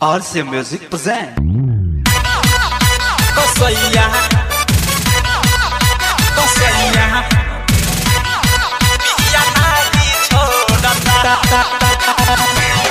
RC Music present. Kosaya Kosaya Biar hati छोड़ा ta ta ta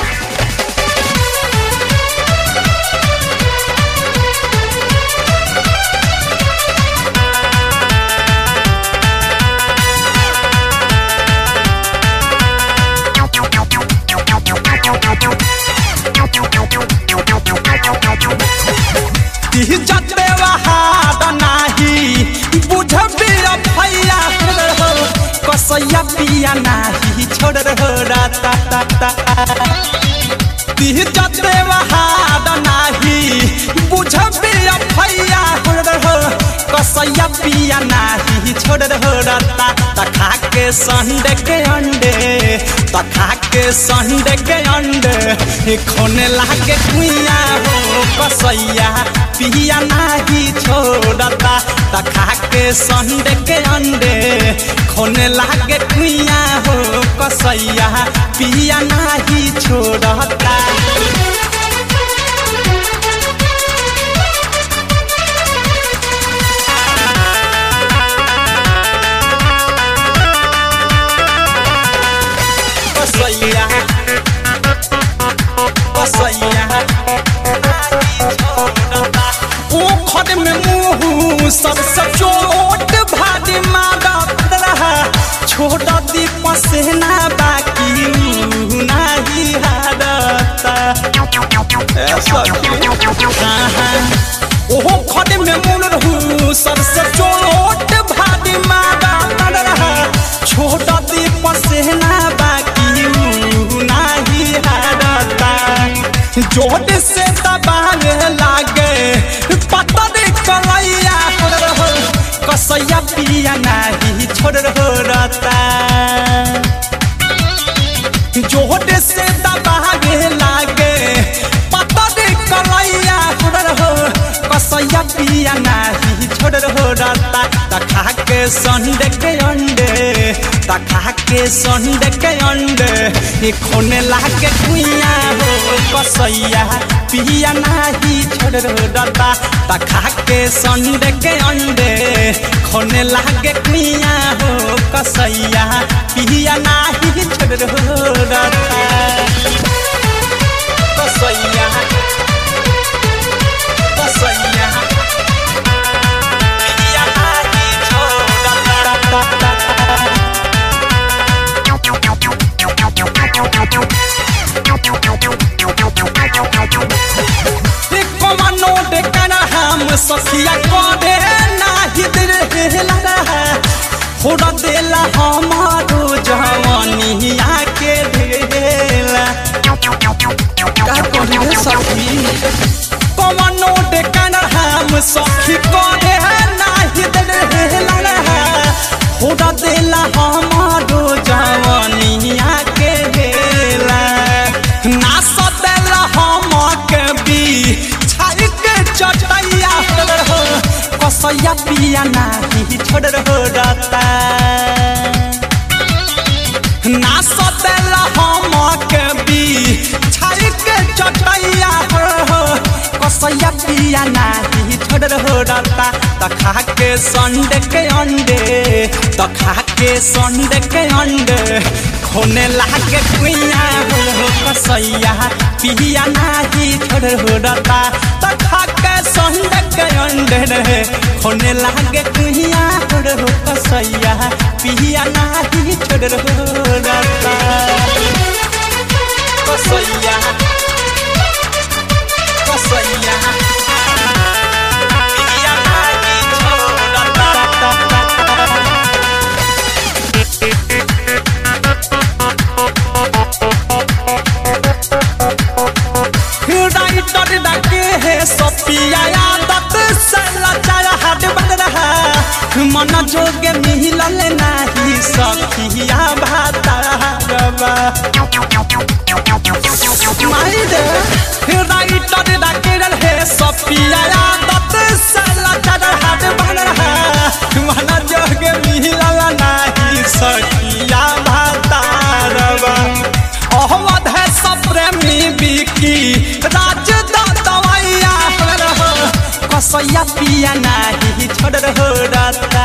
जते वहाद नाही बुझबी भैया कसैया पिया नाही छोड़ रहो राता ता ता जते वहाद नाही बुझबी भैया रहो कसैया पिया नाही छोड़ रहो राता ता खा के संडे के अंडे ता खा के संडे के अंडे खोने लागे कुइया हो कसैया पिया नाही छोड़ता ता खा के संडे के अंडे खोने लागे कुइया हो कसैया पिया नाही छोड़ता कसैया कसैया ओखर में मुंह सबसे चोट भारी मारा रहा छोड़ दी पसेना बाकी मुंह नहीं हारता ओहो खड़े में मुन रहू सबसे चोट भारी मारा रहा छोड़ दी पसेना बाकी मुंह नहीं हारता जोर से दबावे लागे पता दे कलैया छोड़ रहो कसैया पिया नहीं छोड़ रहो रता जोर से दबावे लागे पता दे कलैया छोड़ रहो कसैया पिया नहीं छोड़ रहो रता तखा के संडे के अंडे तखा के संडे के अंडे खोने लागे कुइया हो कसैया पिया नाही छोड़ रहो रता तखा के संडे के अंडे खोने लागे कुइया हो कसैया पिया नाही छोड़ रहो रता कसैया कसैया पिया नाही छोड़ता कमानो डेकना हम सखिया करे नाही दिल हेला फोड़ा देला हमारो जवानिया के ढेला का कहिए सखी कमानो डेकना हम सखी करे नाही दिल हेला फोड़ा देला हमारो जवानिया के ढेला ना सदेला हम के भी छाई के चटैया हो कसैया पिया नाही छोड़ रहो रता ना सदेला हम के भी छाई के चटैया हो कसैया पिया नाही छोड़ रहो रता तखा के संडे के अंडे तखा के संडे के अंडे खोने लागे कुइया हो कसैया पिया नाही छोड़ रहो रता तखा के संडे के अंडे रे खोने लागे कुइया हो कसैया पिया नाही छोड़ रहो रता कसैया कसैया पिया नाही छोड़ता राइटर डाके है सपिया आदत से लचार हाथ बन रहा मन जोगे मिलल नाही सखिया भातारबा माइरे राइटर डाके है सपिया आदत से लचार हाथ बन रहा मन जोगे मिलल नाही सखिया भातारबा अहमद है सब प्रेमी बिकी राज कसैया पिया नाही छोड़ रता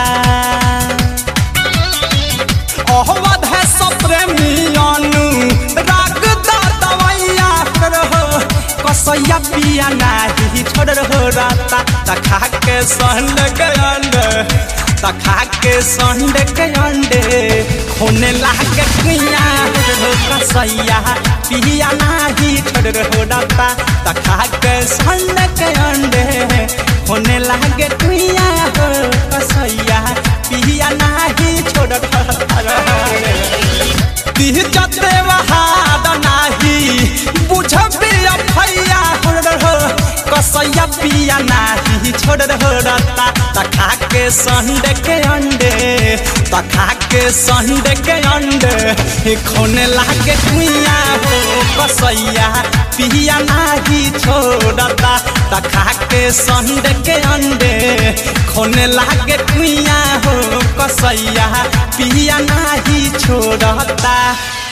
अहवध है सप्रेमियानु राग दा दवैया रहो कसैया पिया नाही छोड़ रता तखा के संड के अंडे तखा के संड के अंडे होने लागे कुइया हो कसैया पिया नाही छोड़ रता तखा के संड के अंडे होने लागे कुइया हो कसैया पिया नाही छोड़ दिह जते वहाद नाही बुझबी भैया हो कसैया पिया नाही छोड़ रता तखा के संडे के अंडे तखा के संडे के अंडे खोने लागे कुइया हो कसैया पिया नाही छोड़ता तखा के संडे के अंडे खोने लागे कुइया हो कसैया पिया नाही छोड़ता